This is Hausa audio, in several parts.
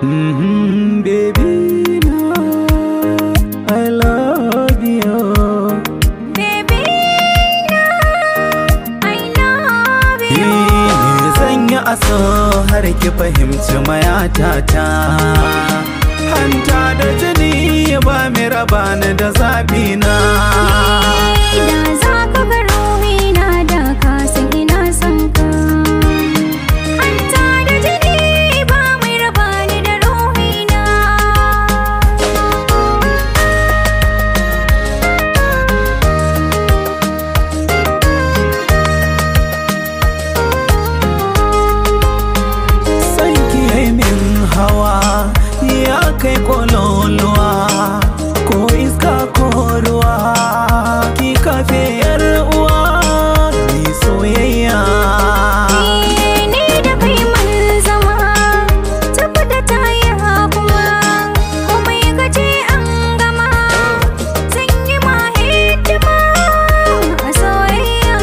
Mm-hmm, baby, no, I love you. Baby, na, I love you. Me zan yi aso har ki fahimci mayatata. Hanta da jini ba mai raba ni da zafi na. Da za ka ga ruhina da ka san ina son ka. Hanta da jini ba mai raba ni da ruhina. San ki yi min hawa ya kai kololuwa ko iska ko ruwa ki kafe yar uwa ni soyayya. Ni da kai mun zama tabbata ta yi kuma komai ka ce an gama zan yi ma hidima a soyayya.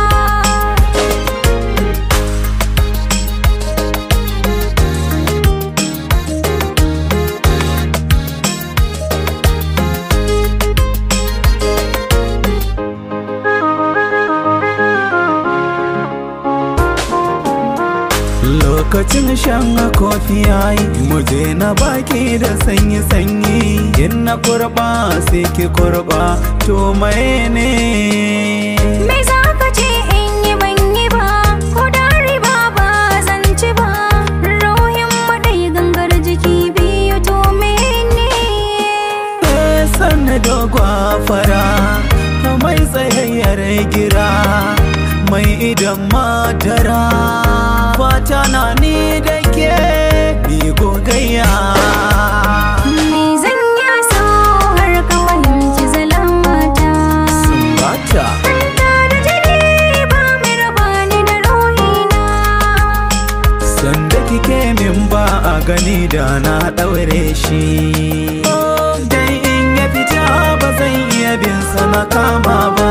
Lokacin shan kofi yayi muje na baki da sanyi sanyi in na kurba sai ki kurba to mai ne Me za ka ce in yi ban yi ba ko da riba ba zan ci ba ruhin maɗai gangar jiki biyu to mene sanna dogwa fara mai tsayayyar gira mai idan madara fata na ni da ke ni gogayya Me zan yi so har ka fahimci zalamata sumbata Hanta da jini ba mai raba ni da ruhina sanda kike min ba a gani da na ɗaure shi dan in ya fita ba zan iya bin sa na kama ba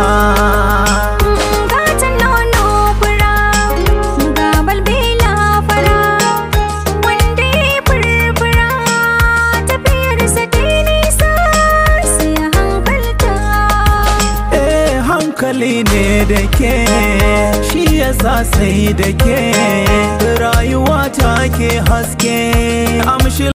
Gatan nono fura ga balbela fara wanda ya furfura tafiyarsa ta yi nisa sai a hankalta eh hankali ne da ke shi yasa sai da ke rayuwa ta ke haske amshi